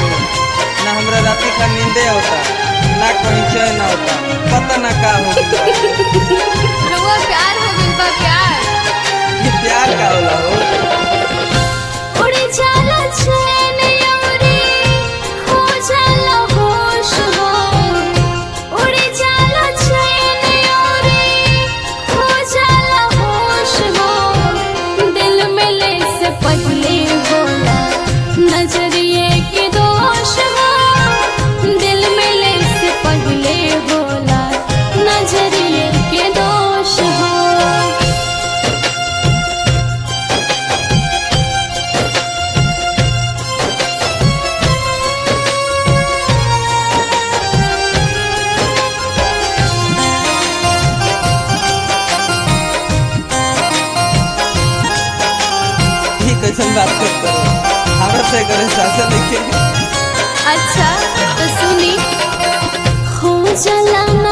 हो ना हमरा राती का नींदे होता ना कहीं चैन होता पता ना का हो गइल बा। रउआ प्यार हो गइल बा प्यार ये प्यार का होला हो उड़ी जाला चैन यौरी हो जाला होश हो उड़ी जाला चैन यौरी हो जाला होश हो दिल मिले से पहले होला नजरिए के दोष हो दिल मिले से पहले होला नजरिए के दोष हो ये कैसन बात करते हो हमरा से करे सासा देखे अच्छा तो सुनी हो जला